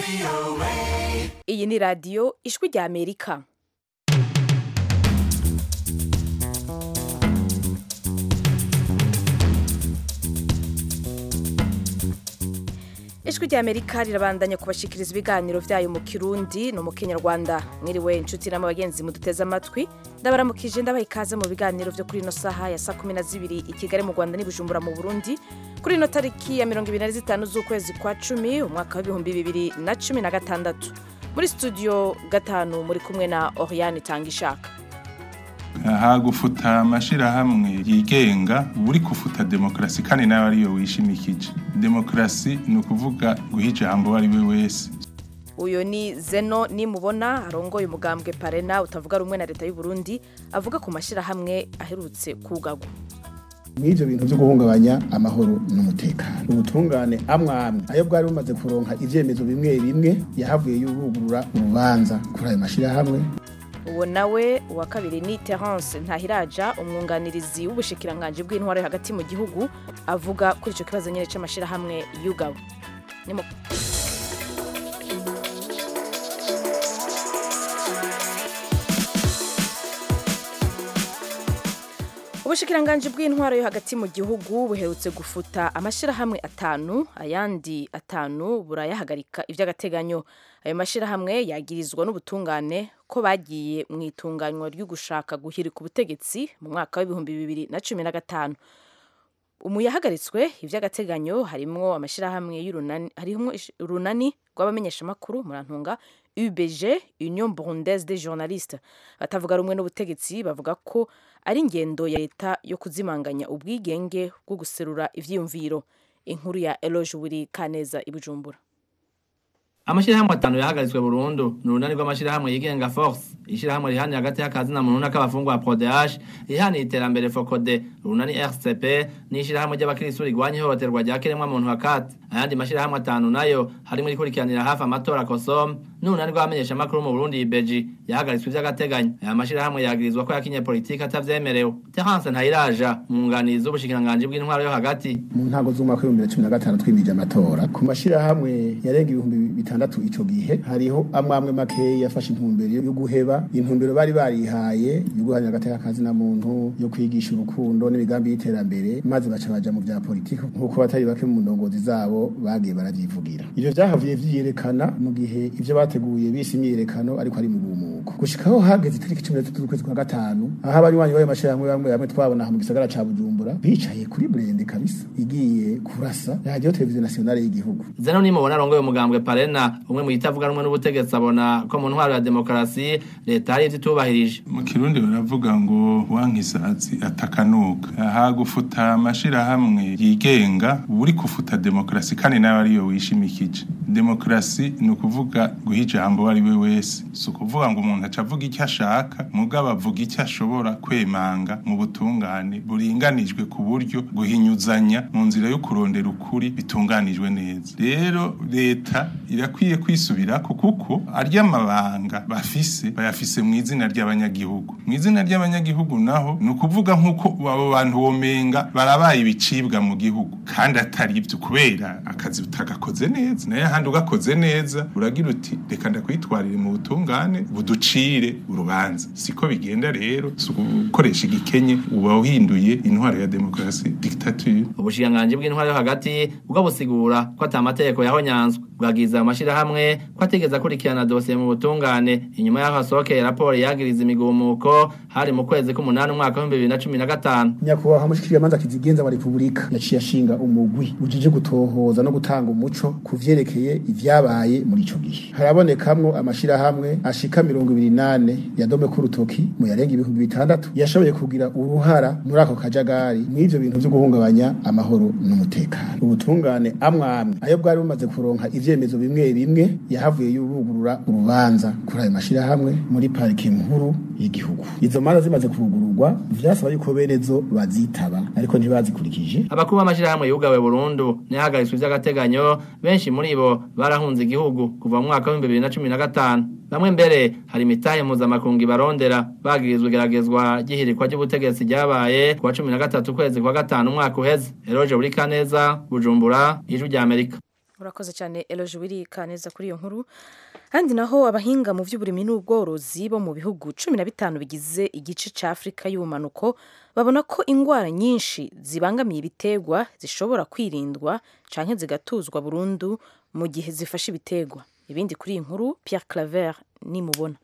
iyi ni radiyo ijwi rya amerika ijwi rya amerika rirabandanya kubashikiriza ibiganiro byayo mu kirundi no mu kinyarwanda mwiriwe inshuti n'ama bagenzi muduteze amatwi ndabaramukije ndabaha ikaze mu biganiro byo kuri ino saha ya saa kumi na zibiri i kigali mu rwanda n'ibujumbura mu burundi kuri ino tariki ya mirongo ibiri na zitanu z'ukwezi kwa cumi umwaka w'ibihumbi bibiri na cumi na gatandatu muri studio gatanu muri kumwe na oriane tangishaka aha gufuta amashirahamwe yigenga uri kufuta demokarasi kandi nawe ariyo wishimikije demokarasi ni ukuvuga guha ijambo uwo ari we wese uyu ni zeno nimubona arongoye umugambwe parena utavuga rumwe na leta y'u Burundi avuga ku mashyirahamwe aherutse kugagwa mw'ivyo bintu vyo guhungabanya amahoro n'umutekano ubutungane amwe amwe ayo bwari bumaze kuronka ivyemezo bimwe bimwe yahavuye yubugurura urubanza kuri ayo mashirahamwe uwo nawe uwa kabiri ni terence ntahiraja umwunganirizi w'ubushikiranganji bw'intwaro yo hagati mu gihugu avuga kuri icyo kibazo nyine c'amashirahamwe yugawe Ni mu- ubushikiranganji bw'intwaro yo hagati mu gihugu buherutse gufuta amashirahamwe atanu ayandi atanu burayahagarika ivy'agateganyo ayo mashirahamwe yagirizwa n'ubutungane ko bagiye mu itunganywa ryo gushaka guhirika ubutegetsi mu mwaka w'ibihumbi bibiri na cumi na gatanu umu yahagaritswe ivy'agateganyo harimwo amashirahamwe y'urunani harimwo ish- urunani rw'abamenyeshamakuru murantunga UBG Union Burundaise des Journalistes batavuga rumwe n'ubutegetsi bavuga ko ari ingendo ya leta yo kuzimanganya ubwigenge bwo guserura ivyiyumviro inkuru ya Eloge Wiri Kaneza i Bujumbura amashirahamwe atanu yahagaritswe burundu ni urunani rw'amashirahamwe yigenga force ishirahamwe rihaniye hagati y'akazi na muntu n'ak'abafungwa prodh rihaniye iterambere fokode urunani rcp n'ishirahamwe ry'abakristu rigwanya ihohoterwa rya kiremwa muntu hakati ayandi mashirahamwe atanu nayo harimo irikurikiranira hafi amatora kosom n'urunani rw'abamenyeshamakuru mu burundi ibeji yahagaritswe ivy'agateganyo aya mashirahamwe yagirizwa ko yakinye politiki atavyemerewe terence ntayiraja umwunganizi w'ubushikiranganji bw'intwaro yo hagati mu ntango z'umwaka w'ibihumbi bibiri na cumi na gatanu twimije amatora ku mashirahamwe yarenga ibihumbi bitandatu ico gihe hariho amwe amwe makeyi yafashe intumbero yo guheba intumbero bari barihaye yo guharanira agateka kazi na muntu yo kwigisha urukundo n'imigambi y'iterambere maze baca baja mu vya politiki nk'uko batari bake mu ndongozi zabo bagiye baravyivugira ivyo vyahavuye vyiyerekana mu gihe ivyo bateguye bise imyiyerekano ariko ari mu bumuko gushikaho hageze itariki cumi n'itatu z'ukwezi kwa gatanu aho abanywanyi b'ayo mashirahamwe bamwe bamwe twabona aha mu gisagara ca bujumbura bicaye kuri burende kabisa igiye kurasa radiyo televiziyo nasionale y'igihugu zeno nimubona arongoye umugambwe parena umwe mu yitavuga rumwe n'ubutegetsi abona ko mu ntwaro ya demokarasi leta hari ivyo itubahirije mu kirundi baravuga ngo wankisazi atakanuka aha gufuta amashirahamwe yigenga uri kufuta demokarasi kandi nawe ariyo wishimikije demokarasi ni ukuvuga guha ijambo uwo ari we wese si ukuvuga ngo umuntu aca avuga icyo ashaka mugabo avuga icyo ashobora kwemanga mu butungane buringanijwe ku buryo guhinyuzanya mu nzira yo kurondera ukuri bitunganijwe neza rero leta irakwiye kwisubirako kuko arya mabanga bafise bayafise mu izina ry'abanyagihugu mu izina ry'abanyagihugu naho ni ukuvuga nk'uko abo bantu womenga barabaye ibicibwa mu gihugu kandi atari ibyo kubera akazi utagakoze neza nayo ahandi ugakoze neza uragira uti reka ndakwitwarire mu butungane buducire urubanza siko bigenda rero si ugukoresha igikenye uba uhinduye intwaro ya demokarasi dictature ubushikiranganji bw'intwaro yo hagati bwo busigura ko ata mategeko yahonyanzwe bwagiza amashirahamwe ko atigeze akurikirana dosiye mu butungane inyuma y'aho hasohokeye raporo yagiriza imigumuko hari mu kwezi k'umunani umwaka w'ibihumbi bibiri na cumi na gatanu nyakubahwa mushikirizamanza kizigenza wa repubulika yaciye ashinga umugwi ujije gutohoza no gutanga umuco ku vyerekeye ivyabaye muri ico gihe harabonekamwo amashirahamwe ashika mirongo ibiri nane yadome ku rutoki mu yarenga ibihumbi bitandatu yashoboye kugira uruhara muri ako kajagari mw'ivyo bintu vyo guhungabanya amahoro n'umutekano ubutungane amwe amwe ayo bwari bumaze kuronka ivyemezo bimwe bimwe yahavuye yubugurura urubanza kuri ayo mashirahamwe muri parike nkuru y'igihugu izo manza zimaze kugururwa vyasaba yuko benezo bazitaba ariko ntibazikurikije abakuru b'amashirahamwe yugawe burundu ntihagaritswe ivy'agateganyo benshi muri bo barahunze igihugu kuva mu mwaka w'ibihumbi bibiri na cumi na gatanu bamwe mbere hari imitahe mpuzamakungu ibarondera bagirizwa igeragezwa ry'ihirikwa ry'ubutegetsi ryabaye kuwa cumi na gatatu ukwezi kwa gatanu umwaka uheze eroje buri kaneza bujumbura ijwi rya amerika urakoze cyane eloje wirika neza kuri iyo nkuru kandi naho abahinga mu by'uburimyi n'ubworozi bo mu bihugu cumi na bitanu bigize igice cya afurika y'ubumanuko babona ko indwara nyinshi zibangamiye ibiterwa zishobora kwirindwa cyangwa zigatuzwa burundu mu gihe zifashe ibiterwa ibindi kuri iyi nkuru Pierre Claver nimubona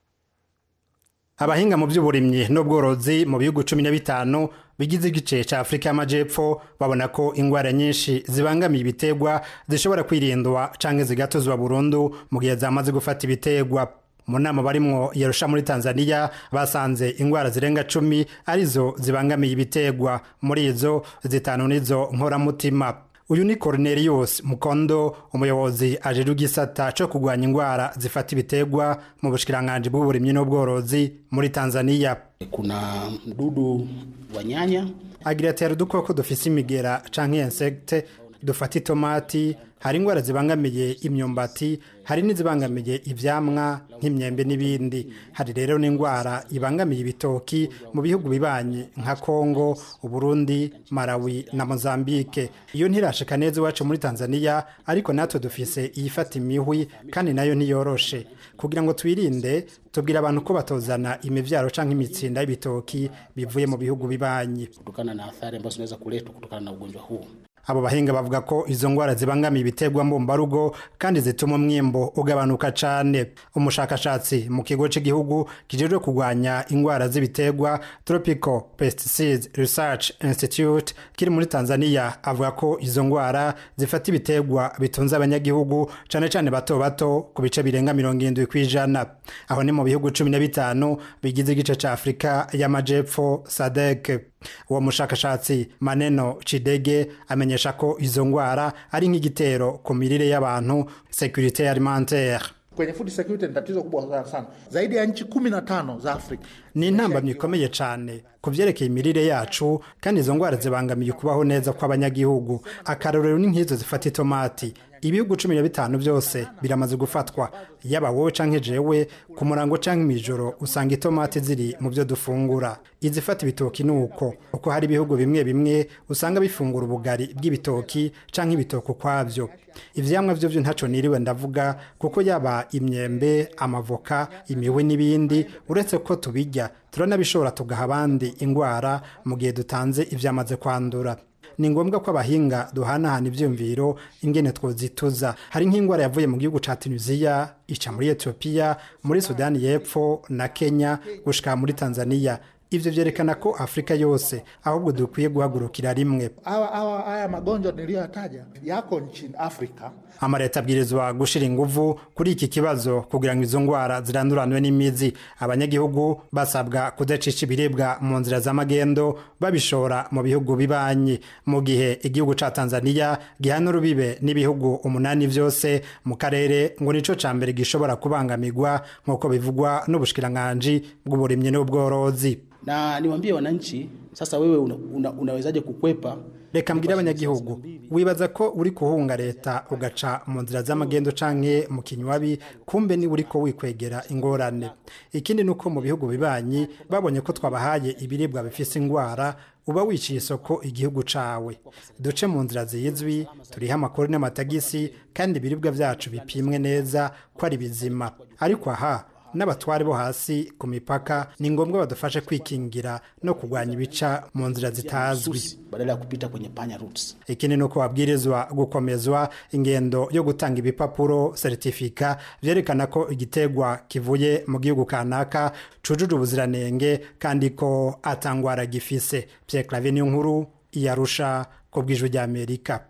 abahinga mu by'uburimyi n'ubworozi mu bihugu cumi na bitanu bigize igice cya afurika y'amajyepfo babona ko indwara nyinshi zibangamiye ibiterwa zishobora kwirindwa cyangwa zigatuzwa burundu mu gihe zamaze gufata ibiterwa mu nama barimwo yarusha muri tanzania basanze indwara zirenga cumi arizo zibangamiye ibiterwa muri izo zitanu nizo nkoramutima uyu ni Cornelius Mukondo umuyobozi ajejwe igisata cyo kurwanya indwara zifata ibiterwa mu bushikiranganje bw'uburimyi n'ubworozi muri Tanzania kuna mdudu wa nyanya agira ati hari udukoko dufise imigera canke insecte dufata itomati hari indwara zibangamiye imyumbati hari n'izibangamiye ivyamwa nk'imyembe n'ibindi hari rero n'indwara ibangamiye ibitoki mu bihugu bibanye nka Kongo Uburundi Malawi na Mozambique iyo ntirashika neza iwacu muri Tanzania ariko natwe dufise iyifata imihwi kandi nayo ntiyoroshe kugira ngo twirinde tubwira abantu ko batozana imivyaro canke imitsinda y'ibitoki bivuye mu bihugu bibanyi kutokana na athari ambazo zinaweza kuletwa kutokana na ugonjwa huu abo bahinga bavuga ko izo ndwara zibangamiye ibiterwa mbumbarugo kandi zituma umwimbo ugabanuka cyane umushakashatsi mu kigo cy'igihugu kijejwe kurwanya indwara z'ibiterwa tropical pesticides research institute kiri muri tanzania avuga ko izo ndwara zifata ibiterwa bitunze abanyagihugu cyane cyane bato bato ku bice birenga mirongo irindwi ku ijana aho ni mu bihugu cumi na bitanu bigize igice cya afurika y'amajepfo sadek uwo mushakashatsi maneno cidege amenyesha ko izo ndwara ari nk'igitero ku mirire y'abantu securite alimentaire kwenye food security ni tatizo kubwa sana zaidi ya nchi kumi na tano za afrika ni intambamyi ikomeye cyane ku byerekeye imirire yacu kandi izo ndwara zibangamiye ukubaho neza kw'abanyagihugu akarorero ni nk'izo zifata itomati ibihugu cumi na bitanu byose biramaze gufatwa yaba wowe canke jewe ku murango canke mw'ijoro usanga itomati ziri mu byo dufungura izifata ibitoki ni uko uko hari ibihugu bimwe bimwe usanga bifungura ubugari bw'ibitoki canke ibitoki ukwabyo ivyamwa vyo vyo ntaco niriwe ndavuga kuko yaba imyembe amavoka imiwe n'ibindi uretse ko tubirya turanabishobora tugaha abandi indwara mu gihe dutanze ivyamaze kwandura ni ngombwa ko abahinga duhanahana ibyumviro ingene twozituza hari nk'indwara yavuye mu gihugu ca tunisiya ica muri etiyopiya muri sudani y'epfo na kenya gushika muri tanzania ivyo vyerekana ko afurika yose ahubwo dukwiye guhagurukira rimwe haya magonjwa niliyoyataja yako nchini afrika amaleta abwirizwa gushira inguvu kuri iki kibazo kugira ngo izo ndwara ziranduranwe n'imizi abanyagihugu basabwa kudacisha ibiribwa mu nzira z'amagendo babishora mu bihugu bibanyi mu gihe igihugu ca tanzania gihana urubibe n'ibihugu umunani vyose mu karere ngo nico ca mbere gishobora kubangamirwa nk'uko bivugwa n'ubushikiranganji bw'uburimyi n'ubworozi na niwaambie wananchi sasa wewe una, una, unawezaje kukwepa reka mbwire abanyagihugu wibaza ko uri kuhunga leta ugaca mu nzira z'amagendo canke mu kinywabi kumbe ni uri ko wikwegera ingorane ikindi ni uko mu bihugu bibanyi babonye ko twabahaye ibiribwa bifise ingwara uba wiciye isoko igihugu cawe duce mu nzira zizwi turiho amakuru n'amatagisi kandi ibiribwa vyacu bipimwe neza ko ari bizima ariko aha n'abatware bo hasi ku mipaka ni ngombwa badufashe kwikingira no kurwanya ibica mu nzira zitazwi badala ya kupita kwenye panya routes ikindi ni uko babwirizwa gukomezwa ingendo yo gutanga ibipapuro seritifika vyerekana ko igitegwa kivuye mu gihugu kanaka cujuje ubuziranenge kandi ko atangwara gifise Pierre Claver niyo nkuru iyarusha ku bw'ijwi ry'Amerika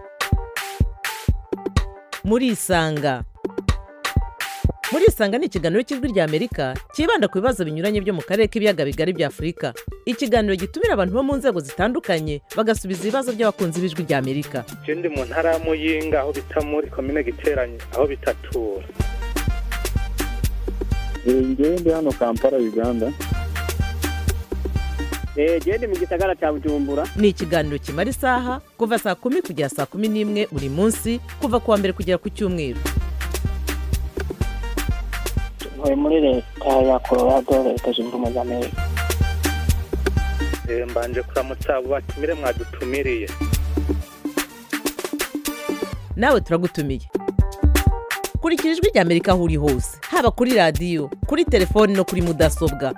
murisanga murisanga ni ikiganiro cy'ijwi ry'amerika cyibanda ku bibazo binyuranye byo mu karere k'ibiyaga bigari bya afurika ikiganiro gitumira abantu bo mu nzego zitandukanye bagasubiza ibibazo by'abakunzi b'ijwi ry'amerika ndi mu ntara ya muyinga aho bita muri komine giteranye aho bitatura ngewe ndi hano kampala uganda genda mu gisagara cya bujumbura ni ikiganiro kimara isaha kuva saa kumi kugera saa kumi n'imwe buri munsi kuva ku wa mbere kugera ku cyumweru ntuye muri leta ya colorado leta zunze ubumwe za amerika mbanje kuramutsa abo batumire mwadutumiriye nawe turagutumiye kurikira ijwi ry'amerika aho uri hose haba kuri radiyo kuri telefoni no kuri mudasobwa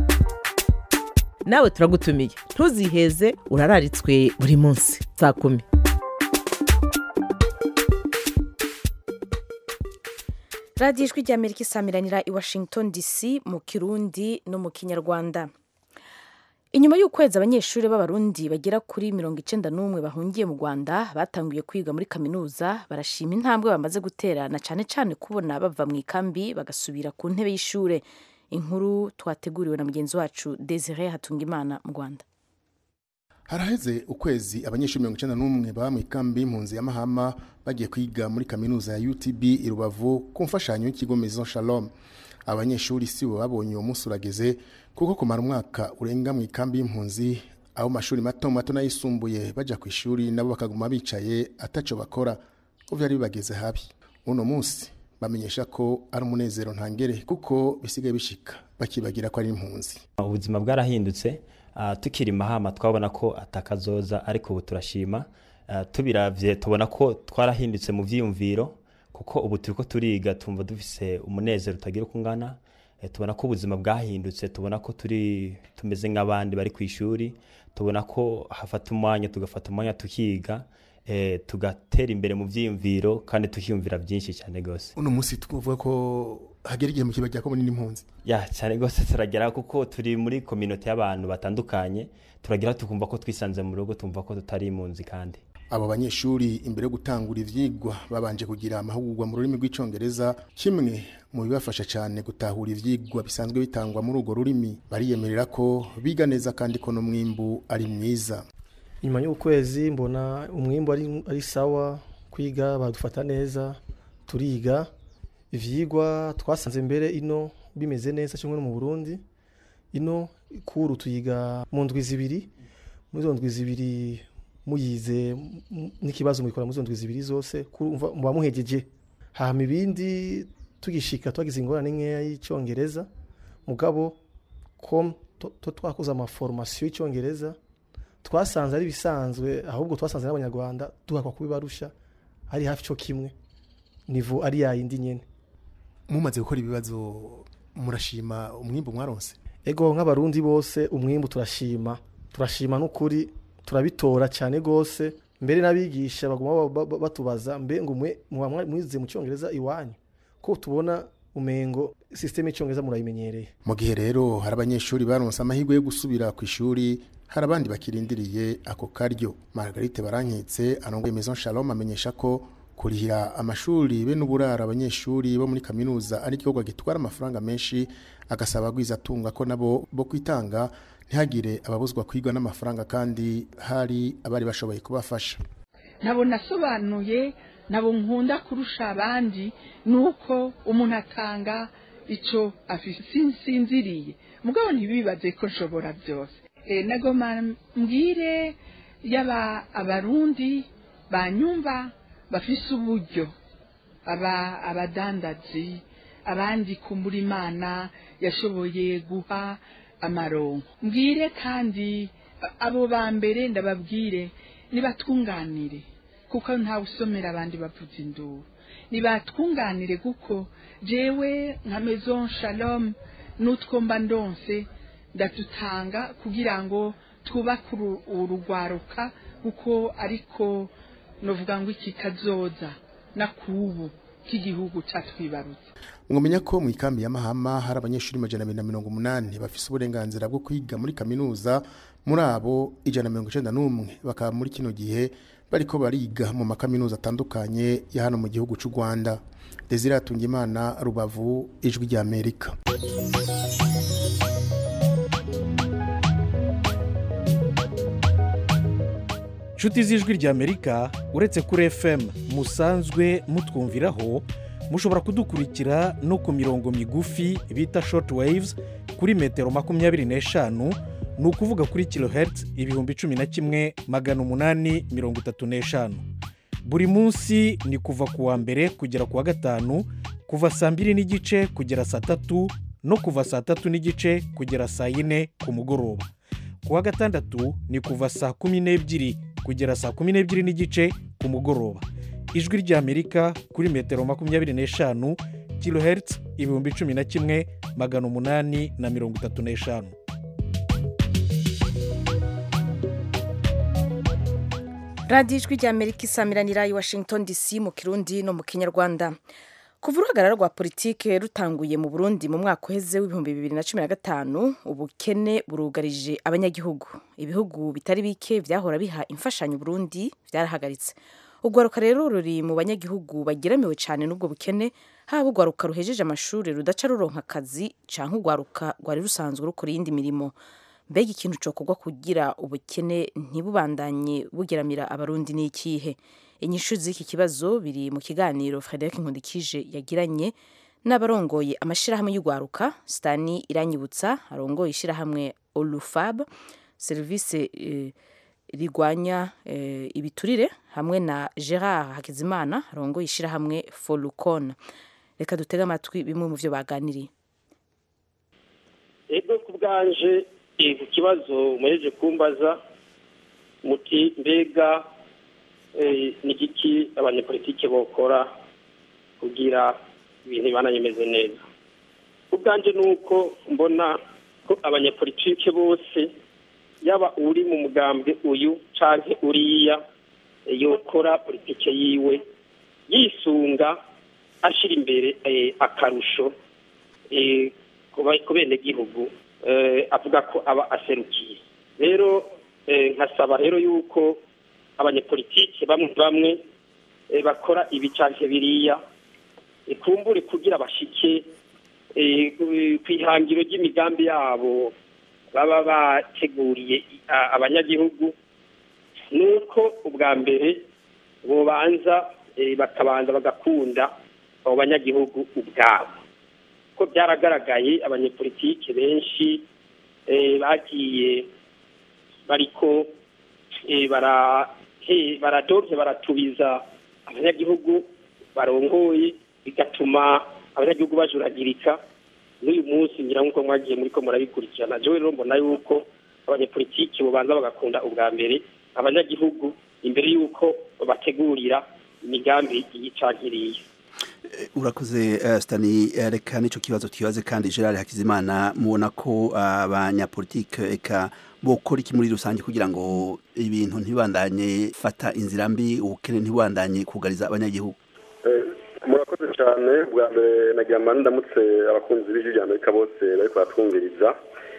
nawe turagutumiye ntuziheze urararitswe buri munsi saa kumi radiyo ijwi ry'amerika isamiranira i washington dc mu kirundi no mu kinyarwanda inyuma y'ukwezi abanyeshuri b'abarundi bagera kuri mirongo icyenda n'umwe bahungiye mu rwanda batanguye kwiga muri kaminuza barashima intambwe bamaze gutera na cyane cyane kubona bava mu ikambi bagasubira ku ntebe y'ishuri inkuru twateguriwe na mugenzi wacu desire hatungimana mu rwanda haraheze ukwezi abanyeshuri mirongo icyenda n'umwe baba mu ikambi y'impunzi ya mahama bagiye kwiga muri kaminuza ya utb i rubavu ku mfashanyo y'ikigo maison shalom abanyeshuri si bo babonye uwo munsi urageze kuko kumara umwaka urenga mu ikambi y'impunzi aho mashuri mato mato n'ayisumbuye bajya ku ishuri nabo bakaguma bicaye ataco bakora ko byari bibageze habi uno munsi bamenyesha ko ari umunezero ntangere kuko bisigaye bishika bakibagira ko ari impunzi ubuzima bwarahindutse uh, tukiri mahama twabona ko atakazoza ariko ubu turashima uh, tubiravye tubona ko twarahindutse mu vyiyumviro kuko ubu turiko turiga tumva dufise umunezero utagira uko ungana e, tubona ko ubuzima bwahindutse tubona ko turi tumeze nk'abandi bari ku ishuri tubona ko hafata umwanya tugafata umwanya tukiga e, tugatera imbere mu vyiyumviro kandi tukiyumvira byinshi cyane gose uno munsi tuvuga ko hagera igihe mu kibajya ko munini impunzi ya cyane gose turagera kuko turi muri community y'abantu batandukanye turagira tukumva ko twisanze mu rugo tumva ko tutari impunzi kandi abo banyeshuri imbere yo gutangura ivyigwa babanje kugira amahugurwa mu rurimi rw'icongereza kimwe mu bibafasha cyane gutahura ivyigwa bisanzwe bitangwa muri urwo rurimi bariyemerera ko biga neza kandi ko n'umwimbu ari mwiza nyuma y'ukwezi mbona umwimbu ari, ari sawa kwiga badufata neza turiga ivyigwa twasanze mbere ino bimeze neza kimwe no mu Burundi ino kuru tuyiga mu ndwi zibiri muri zo ndwi zibiri muyize n'ikibazo mubikora muri zo ndwi zibiri zose muba muhegeje hama ibindi tugishika twagize ingorane nkeya y'icyongereza mugabo ko to twakoze amaforomasiyo y'icyongereza twasanze ari bisanzwe ahubwo twasanze n'abanyarwanda duhakwa kubibarusha ari hafi cyo kimwe nivo ari yayindi nyene mumaze gukora ibibazo murashima umwimbu mwaronse ego nk'abarundi bose umwimbu turashima turashima n'ukuri turabitora cyane gose mbere n'abigisha baguma batubaza mbe ngo mwe mwize mu cyongereza iwanyu ko tubona umengo systeme y'icyongereza murayimenyereye mu gihe rero hari abanyeshuri baronse amahirwe yo gusubira ku ishuri hari abandi bakirindiriye ako karyo Margarite Barankitse arongoye Maison Shalom amenyesha ko kurihira amashuri be n'uburara abanyeshuri bo muri kaminuza ari igikorwa gitwara amafaranga menshi agasaba atunga ko nabo bo kwitanga ntihagire ababuzwa kwigwa n'amafaranga kandi hari abari bashoboye kubafasha nabo nasobanuye nabo nkunda kurusha abandi ni uko umuntu atanga icyo sinziriye mugabo ntibibaze ko nshobora byose nagoma mbwire yaba abarundi banyumva bafise uburyo aba abadandazi abandi kumbura imana yashoboye guha amaronko mbwire kandi abo ba mbere ndababwire nibatunganire kuko ntawe usomera abandi bavuza induru nibatwunganire kuko jewe nka maison shalom n'utwo mba ndonse ndatutanga kugira ngo twubake urugwaruka kuko ariko novuga ngo iki kazoza na kubu k'igihugu catwibarutse mwamenya ko mu ikambi ya mahama hari abanyeshuri majana abiri na mirongo umunani bafise uburenganzira bwo kwiga muri kaminuza muri abo ijana na mirongo icenda n'umwe bakaba muri kino gihe bariko bariga mu makaminuza atandukanye ya hano mu gihugu c'u rwanda desire atungimana rubavu ijwi rya amerika inshuti z'ijwi ry'amerika uretse kuri fm musanzwe mutwumviraho mushobora kudukurikira no ku mirongo migufi bita short waves kuri metero makumyabiri n'eshanu ni ukuvuga kuri kilohertz ibihumbi cumi na kimwe magana umunani mirongo itatu n'eshanu buri munsi ni kuva ku wa mbere kugera ku wa gatanu kuva saa mbiri n'igice kugera saa tatu no kuva saa tatu n'igice kugera saa yine ku mugoroba ku wa gatandatu ni kuva saa kumi n'ebyiri kugera saa kumi n'ebyiri n'igice ku mugoroba ijwi ry'amerika kuri metero makumyabiri n'eshanu kilohertz ibihumbi cumi na kimwe magana umunani na mirongo itatu n'eshanu radiyo ijwi rya amerika isamiranira i washington dc mu kirundi no mu kinyarwanda kuva uruhagarara rwa politike rutanguye mu burundi mu mwaka uheze w'ibihumbi bibiri na cumi na gatanu ubukene burugarije abanyagihugu ibihugu bitari bike byahora biha imfashanyo burundi byarahagaritse urwaruka rero ruri mu banyagihugu bageramiwe cyane n'ubwo bukene haba urwaruka ruhejeje amashuri rudaca ruronka akazi cyangwa urwaruka rwari rusanzwe rukora iyindi mirimo mbega ikintu cyokorwa kugira ubukene ntibubandanye bugeramira abarundi ni ikihe inyishu z'iki kibazo biri mu kiganiro frederic nkundikije yagiranye n'abarongoye amashyirahamwe y'urwaruka sitani iranyibutsa arongoye ishyirahamwe olufab serivisi eh, rigwanya eh, ibiturire hamwe na gerard hakizimana arongoye ishyirahamwe folukon reka dutege amatwi bimwe mu byo baganiriye ego ku bwanje eh, ku kibazo muhejeje kumbaza muti mbega eh, ni igiki abanyepolitike bokora kugira ibintu bibananye bimeze neza ku bwanje ni uko mbona ko abanyepolitike bose yaba uri mu mugambwe uyu canke uriya eh, yokora politike yiwe yisunga ashira imbere eh, akarusho eh, ku ba- ku benegihugu eh, avuga ko aba aserukiye rero eh, nkasaba rero yuko abanyepolitike bamwe bamwe eh, bakora ibi canke biriya eh, kumbure kugira bashike eh, ku- kw'ihangiro ry'imigambi yabo baba bateguriye a- abanyagihugu nuko ubwa mbere bobanza eh, bakabanza bagakunda abo banyagihugu ubwabo ko byaragaragaye abanyepolitike benshi eh, bagiye bariko eh, bara he- baradovye baratubiza abanyagihugu barongoye bigatuma abanyagihugu bajuragirika n'uyu munsi ngira nk'uko mwagiye muriko murabikurikirana jewe rero mbona yuko abanyepolitiki bobanza bagakunda ubwa mbere abanyagihugu imbere y'uko bategurira imigambi yicagiriye urakoze uh, stani eh, reka nico kibazo twibaze kandi gerard hakizimana mubona ko abanyapolitike eka bokora iki muri rusange kugira ngo ibintu ntibandanye fata inzira mbi ubukene ntibandanye kugariza abanyagihugu murakoze cyane bwa mbere nagira ngo ndamutse abakunzi b'ijwi rya amerika bose bari kubatwumviriza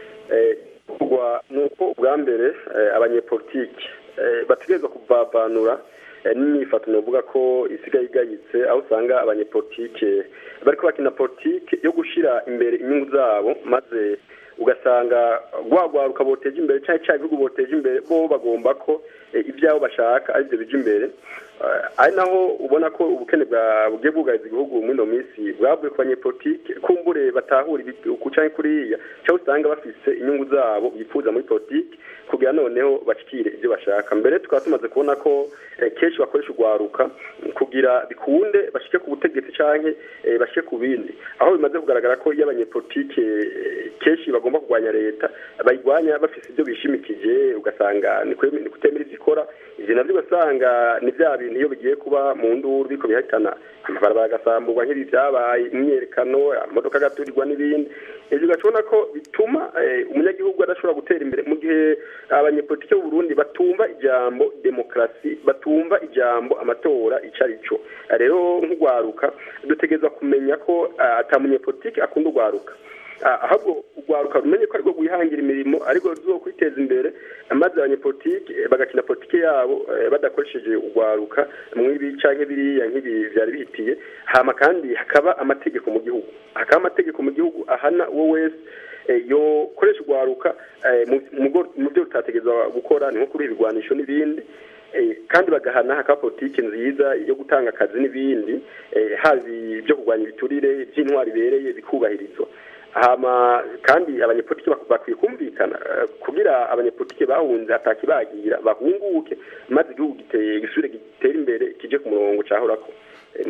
kugwa ni uko ubwa mbere eh, abanyepolitike eh, bategerezwa kuvavanura eh, n'imyifato novuga ko isigaye igayitse aho usanga abanyepolitike bariko bakina politike yo gushira imbere inyungu zabo maze ugasanga rwagwaruka boteje imbere cyangwa cya bihugu boteje imbere bo bagomba ko eh, ibyabo bashaka aribyo bija imbere Eh, ari naho ubona ko ubukene bwa bugiye bwugariza igihugu muri ino minsi bwavuye ku banyepolitike kumbure batahura ibi- uku canke kuriya cyangwa usanga bafise inyungu zabo bifuza muri politike kugira noneho bashikire ibyo bashaka mbere tukaba tumaze kubona ko eh, kenshi bakoresha urwaruka kugira bikunde bashike ku butegetsi canke eh, bashike ku bindi aho bimaze kugaragara ko iyo abanyepolitike eh, kenshi bagomba kurwanya leta bayirwanya bafise ibyo bishimikije ugasanga ni kweme- ni kutemera ivyo ikora ivyo navyo ugasanga ni vya bintu iyo bigiye kuba mu nduru biko bihitana amabarabara agasamburwa nk'ibi vyabaye imyerekano amamodoka agaturirwa n'ibindi ivyo ugacibona ko bituma eh, umunyagihugu adashobora gutera imbere mu gihe abanyepolitike b'u Burundi batumva ijambo demokarasi batumva ijambo amatora ico ari cyo rero nk'urwaruka dutegerezwa kumenya ko ah, ata munyepolitike akunda urwaruka Ah, ahubwo urwaruka rumenye ko ariko rwihangira imirimo ariko ruzo kwiteza imbere maze abanyepolitike eh, bagakina politike yabo eh, badakoresheje urwaruka mw'ibi canke biriya nk'ibi vyari bihitiye hama kandi hakaba amategeko mu gihugu hakaba amategeko mu gihugu ahana uwo wese eh, yokoresha urwaruka eh, mu- mu bwo- mu byo rutategerezwa gukora ni nko kuri ibigwanisho n'ibindi Eh, kandi bagahana hakaba politike nziza yo gutanga akazi n'ibindi eh, haba ibyo kurwanya ibiturire by'intwari ibereye bikubahirizwa hama kandi abanyepolitike bak- bakwiye kumvikana eh, kugira abanyepolitike bahunze atakibagira bahunguke maze igihugu giteye gisubire gitere imbere kije ku murongo cahorako Eh, murakoze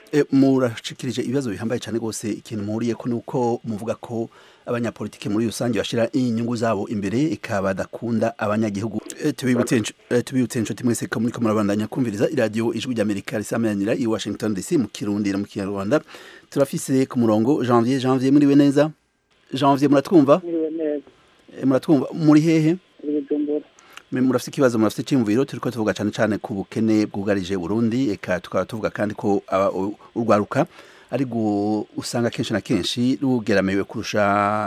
E, murashikirije ibibazo bihambaye cyane rwose ikintu muhuriye ko nuko muvuga ko abanyapolitike muri rusange bashira inyungu zabo imbere ikaba badakunda abanyagihugu E, tubibutse inshu- e, tubibutse inshuti mwese ko muriko murabandanya kumviriza iradiyo ijwi ry'amerika risamanira i washington dc mu kirundi no mu kinyarwanda turafise ku murongo janvier janvier muriwe neza janvier muratwumva Mwiriwe neza E, muratwumva muri hehe turi bujumbura Me- murafite ikibazo murafite icyumviro turiko tuvuga cyane cyane ku bukene bwugarije Burundi eka tukaba tuvuga kandi ko aba- u- urwaruka ari gu- usanga kenshi na kenshi rugeramiwe kurusha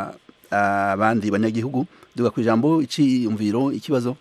abandi banyagihugu duga ku ijambo icyumviro ikibazo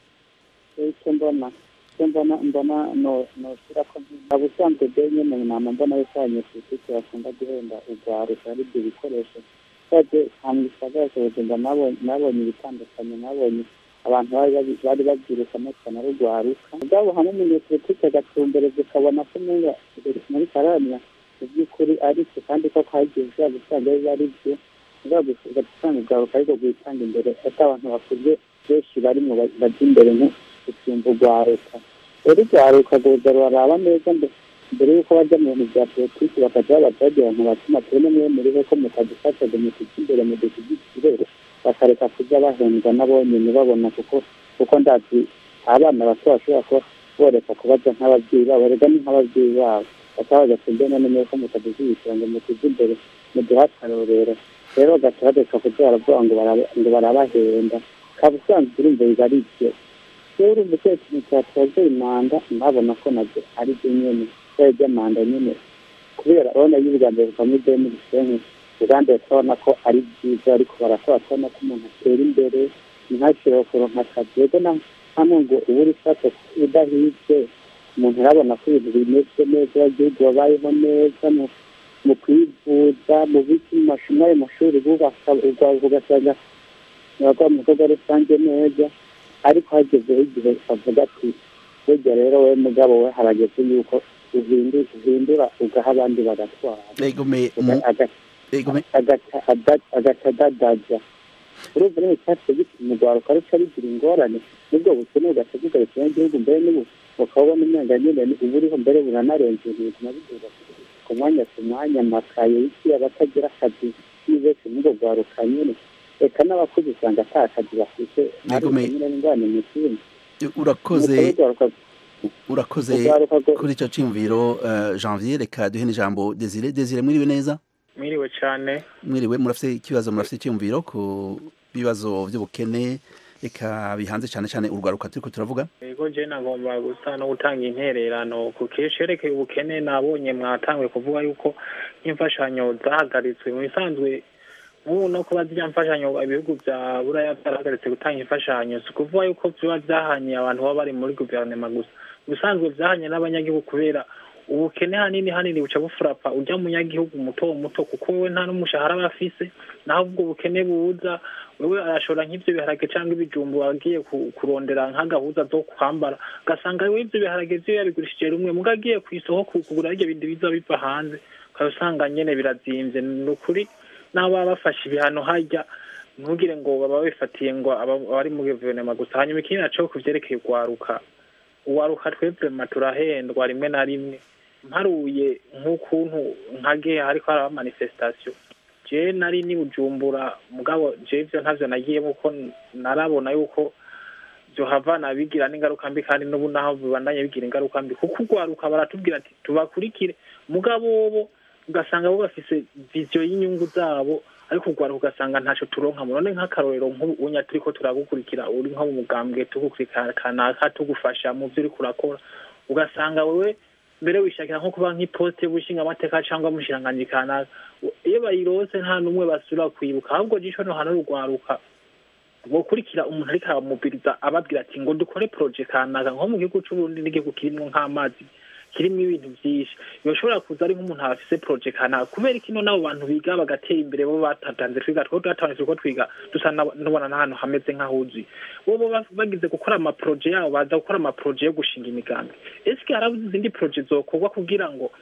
icyo mbona icyo mbona mbona no noshyira ko ntabwo usanzwe byo nyine nama mbona yuko abanyepolitiki bakunda guhenda urwaruka ari ibyo bikoresho twebwe nta mu gisagara cya bujumbura nabonye nabonye ibitandukanye nabonye abantu bari babi- bari babyirukamo cyane ari urwaruka ubwabo hamwe umunyepolitiki agatumbereza ukabona ko umenga muri karamya mu by'ukuri ari cyo kandi ko hagiye ushobora gusanga biba ari byo ushobora gusanga urwaruka ariko rwitanga imbere ati abantu bakuze benshi barimo ba- bajya imbere nko gusumba urwaruka rero urwaruka rwoza ruraraba neza mbe- mbere y'uko bajya mu bintu bya politiki bakajya babaza bagira ngo batuma tubone mwe muriho ko mutadufasha ngo mutujye imbere mu dushyigikire bakareka kujya bahendwa n'abonyine babona kuko kuko ndazi abana bato bashobora kuba boreka kubaza nk'ababyeyi babo rega ni nk'ababyeyi babo bakaba bagatsinda none ko mutadushyigikira ngo mutujye imbere muduhe akarorero rero bagaca bareka kujya baravuga ngo baraba- ngo barabahenda kaba usanzwe urumva biba ari byo rero urumva icyo kintu cyatwaza imanda ntabona ko nabyo ari byo nyine kubera iby'amanda nyine kubera urabona iyo ubwa mbere buvamo ideni gisenyi uganda turabona ko ari byiza ariko barakora turabona ko umuntu atera imbere ntihashire kuronka akazi rero na hano ngo uba uri fata udahibye umuntu arabona ko ibintu bimeze neza abagihugu babayeho neza mu mu kwivuza mu biki mu mashuri muri ayo mashuri bubaka urwaruka ugasanga abakora mu bikorwa rusange neza ariko hagezeho igihe bavuga ati burya rero we mugabo we harageze yuko uhindu- uhindura ugaha abandi bagatwara egome Aga- egome agaca ada- agaca adadaza urumva rero icyacu gituma urwaruka ruca rugira ingorane nubwo bukene bugaca bugarukira igihugu mbere n'ubu ukabona umwenda nyine ni- uba uriho mbere buranarenze ibintu biduga ku mwanya ku mwanya amakaye y'iki abatagira akazi ni benshi n'ubwo rwaruka nyine reka n'abakuze usanga ata kazi bafite ariko Yegome- nyine n'ingorane mu kindi urakoze Nuko urwaruka- urakoze urwaruka rwo- kuri icyo cyumviro eh, janvier reka duhe n'ijambo desire desire mwiriwe neza mwiriwe cyane mwiriwe murafite ikibazo murafite icyumviro ku bibazo by'ubukene reka bihanze cyane cyane urwaruka turiko turavuga yego je nagomba gusa no gutanga intererano ku kesherekeye ubukene nabonye mwatanguye kuvuga yuko nk'imfashanyo zahagaritswe mu bisanzwe nk'ubu no kuba zirya mfashanyo ibihugu bya buraya byarahagaritse gutanga imfashanyo si ukuvuga yuko biba byahanye abantu baba bari muri guverinoma gusa ubusanzwe byahanye n'abanyagihugu kubera ubukene hanini hanini buca bufurapa ujya munyagihugu muto muto kuko wewe nta n'umushahara aba afise naho ubwo bukene buza wewe arashora nk'ivyo biharage cyangwa ibijumbu agiye ku- kurondera nk'agahuza zo kwambara ugasanga wewe ivyo biharage vyo yabigurishije rumwe muga agiye ku isoko ku- kugura hirya bindi biza biva hanze ukaba usanga nyene birazimvye ni ukuri n'abo baba bafashe ibihano harya ntugire ngo baba bifatiye ngo aba- abari muri guverinoma gusa hanyuma ikindi naco ku vyerekeye urwaruka uwaruka twebwe turahendwa rimwe na rimwe mparuye nk'ukuntu nkage hariko haraba manifestation je nari ni bujumbura mugabo je ivyo ntavyo nagiyemo kuko narabona yuko vyohavana bigira n'ingaruka mbi kandi n'ubu naho bibandanye bigira ingaruka mbi kuko urwaruka baratubwira ati tubakurikire mugabo bo ugasanga bo bafise viziyo y'inyungu zabo ariko urwaruka ugasanga ntaco turonka none nk'akarorero nk'ubunya turiko turagukurikira uri nko mu mugambwe tugukurikira kanaka tugufasha mu vyo uriko urakora ugasanga wewe mbere wishakira nko kuba nk'iposte y'ubushinga amateka cyangwa mushiranganji kanaka iyo bayirose nta n'umwe basubira kwibuka ahubwo jisho no hano rugwaruka gukurikira umuntu ariko aramubiriza ababwira ati ngo dukore proje kanaka nko mu gihugu c'uburundi n'igihugu kirimwo nk'amazi kirimo ibintu byinshi bishobora kuza ari nk'umuntu afise proje kanaka kubera iki nabo bantu biga bagatera imbere bo batatanze twiga two twatanze ko twiga dusa nubona n'ahantu hameze nk'ahuzuye bo bo bagize gukora amaproje yabo baza gukora amaproje yo gushinga imigambi ese harabuze izindi proje zokorwa kugira ngo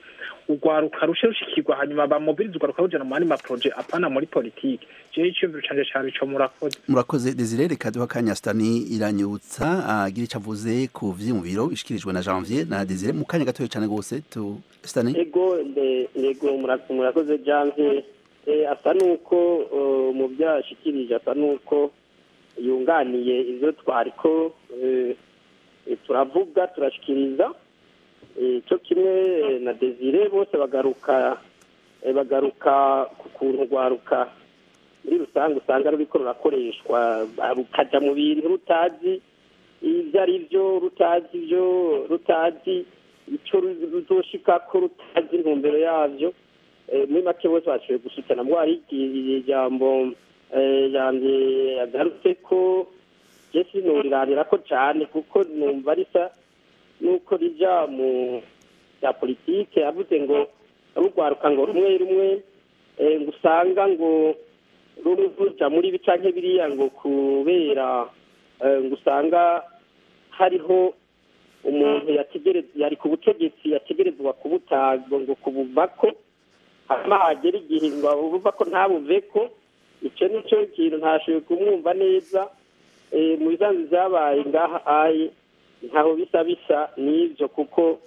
urwaruka rushe rushikirwa hanyuma bamobiriza urwaruka rujana mu yandi maproje apana muri politike jewe iciyumviro canje cari ico murakoze murakoze desire reka duha akanya stani iranyutsa agira icyo avuze ku vyiyumviro bishikirijwe na janvier na desire mu kanya gatoya cyane rwose tu stani ego nde- yego mura- murakoze janvier Eh, asa nuko eh, mu byo yashikirije asa nuko yunganiye ivyo twariko eh, eh, turavuga turashikiriza Eh, cyo kimwe eh, na desire bose bagaruka eh, bagaruka ku kuntu rwaruka muri rusange usanga ruriko rurakoreshwa ah, rukaja mu bintu rutazi ibyo ari byo rutazi ibyo rutazi icyo ru- ruzoshikako rutazi intumbero yavyo Eh, muri make bose bashoboye gushikana mbwo hari igi- ijambo eh, yanjye yagarutse ko je sinuriranirako cane kuko numva risa nuko rija mu bya politike yavuze ngo rugwaruka ngo rumwe rumwe eh, ngo usanga ngo rumwe ruja muri ibi canke biriya ngo kubera eh, ngo usanga hariho umuntu yategereza yari ku butegetsi yategerezwa kubutanga ngo kubuvako hanyuma hagera igihe ngo abuva ko ntabuveko icyo ni cyo kintu ntashoboye kumwumva neza Eh, mu bisanzwe byabaye ngaha aye ntaho bisa bisa n'ibyo kuko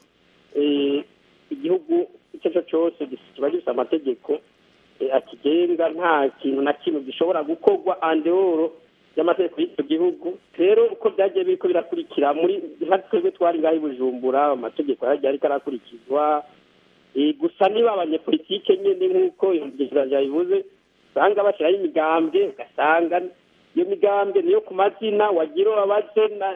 eh, igihugu icyo ari cyo cyose kiba gifite amategeko eh, akigenga nta kintu na kimwe gishobora gukorwa andeoro y'amategeko y'icyo gihugu rero uko byagiye biriko birakurikira muri nka twebwe twari ngaho i bujumbura amategeko yagiye ariko arakurikizwa Eh, gusa niba abanyepolitike nyine nk'uko iyo mugenzi yabivuze usanga bashyiraho imigambwe ugasanga iyo migambwe niyo ku mazina wagira ubabaze na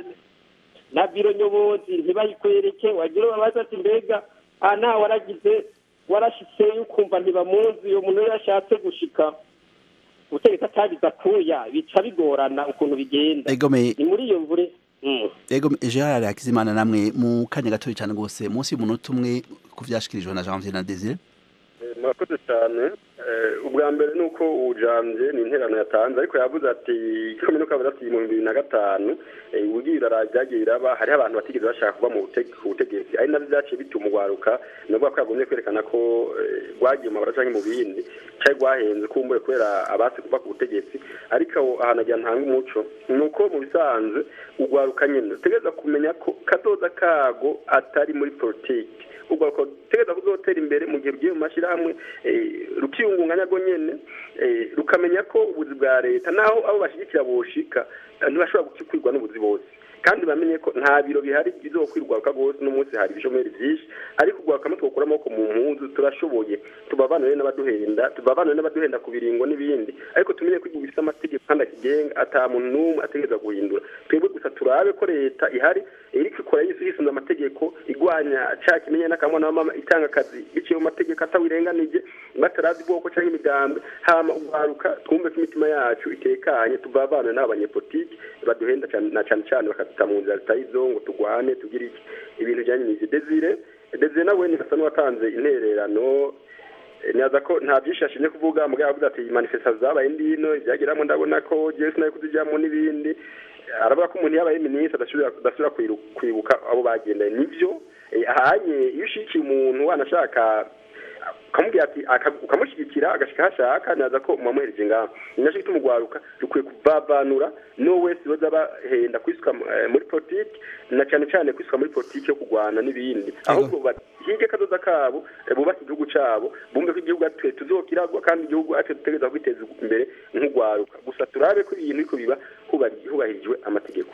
na biro nyobozi ntibayikwereke wagira ubabaze ati mbega aha nta waragize warashitseyo ukumva ntibamuzi uyo muntu iyo yashatse gushika ubutegetsi atagize akuya bica bigorana ukuntu bigenda Egome. ni muri iyo mvure Mm. ego gerard hakizimana namwe mu kanya gatoya cyane rwose munsi y'umunota umwe ku vyashikirijwe na janvier na desire Eh, murakoze cyane Eh, ubwa mbere ni uko ujambye ni interano yatanze ariko yavuze ati komine uko yavuze ati mu bihumbi bibiri na gatanu eh, ubugiye birara byagiye biraba hariho abantu batigeze bashaka kuba mu bute- ku butegetsi ari nabyo byaciye bituma ugwaruka ni ukuvuga ko yagombye kwerekana ko eh, rwagiye mu mabara canke mu bindi cari rwahenze kumbuye kubera abasi kuva ku butegetsi ariko aho ahantu agira ntanga umuco ni uko mu bisanzwe ugwaruka nyine utegereza kumenya ko kazoza kago atari muri politiki ugwaruka utegereza kuzotera imbere mu gihe rugiye mu mashyirahamwe eh, rukiyungunganya rwo nyene eh, rukamenya ko ubuzi bwa leta naho abo bashyigikira boshika eh, ntibashobora gukwirwa n'ubuzi bose kandi bamenye ko nta biro bihari bizokwirwaruka rwose n'umunsi hari ibishomeri byinshi ariko ugwaruka twokura amaboko mu mpunzu turashoboye tubavanire n'abaduhenda tubavanire n'abaduhenda ku biringo n'ibindi ariko tumenye ko igihugu gifite amategeko kandi akigenga ata muntu n'umwe ategereza guhindura twebwe gusa turabe ko leta ihari iriko ikora yisunze amategeko igwanya ca kimenye n'akamwana w'amama itanga akazi biciye mu mategeko atawirenganije batarazi ubwoko canke imigambwe hama ugwaruka twumve ko imitima yacu itekanye tuvavanire n'abanyepolitiki baduhenda cane- na cane cane bakaduta mu nzira zitari izo ngo tugwane tugire iki ibintu bijanye n'ivyo desire desire nawe ni asa n'uwatanze intererano Eh, nibaza ko nta byinshi yashimye kuvuga mugabo yavuze ati manifestation zabaye ndino ibyageramo ndabona ko jewe sinaye kuzijyamo n'ibindi Eh, aravuga ko umuntu yabaye minisitiri adasubira adasubira kwiru- kwibuka abo bagendanye nivyo Eh, ahanye iyo ushikiye umuntu wanashaka ukamubwira ati aka- ukamushyigikira agashika aho ashaka naza ko mwamuhereje ngaho ni nacyo gituma ugwaruka dukwiye kuvavanura n'uwo wese baza bahenda kwisuka eh, muri politiki na cyane cyane kwisuka muri politiki yo kurwana n'ibindi ahubwo bahige kazoza kabo eh, bubake igihugu cabo bumve ko igihugu atwe tuzokiragwa kandi igihugu atwe dutegereza kwiteza imbere nk'ugwaruka gusa turabe ko ibintu biriko biba hubari- hubahirijwe amategeko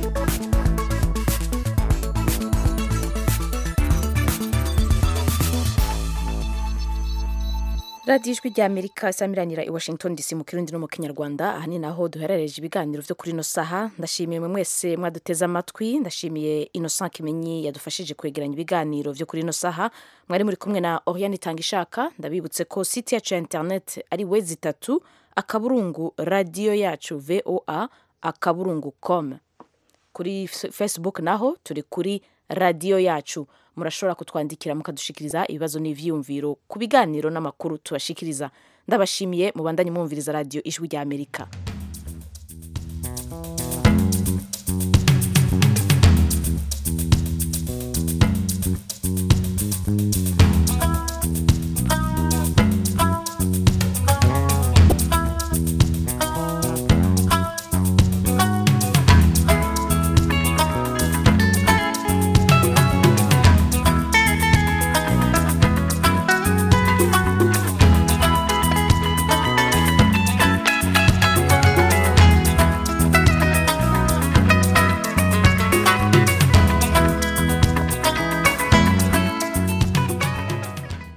radiyo ijwi rya amerika isamiranira i washington dc mu kirundi no mu kinyarwanda aha ni naho duherereje ibiganiro byo kuri ino saha ndashimiye mwe mwese mwaduteze amatwi ndashimiye innocent kimenyi yadufashije kwegeranya ibiganiro byo kuri ino saha mwari muri kumwe na oriane itanga ishaka ndabibutse ko site yacu ya internet ari we zitatu akaburungu radiyo yacu voa akaburungu com kuri F- facebook naho turi kuri radiyo yacu murashobora kutwandikira mukadushikiriza ibibazo n'ivyiyumviro ku biganiro n'amakuru tubashikiriza ndabashimiye mubandanye mwumviriza radiyo ijwi rya amerika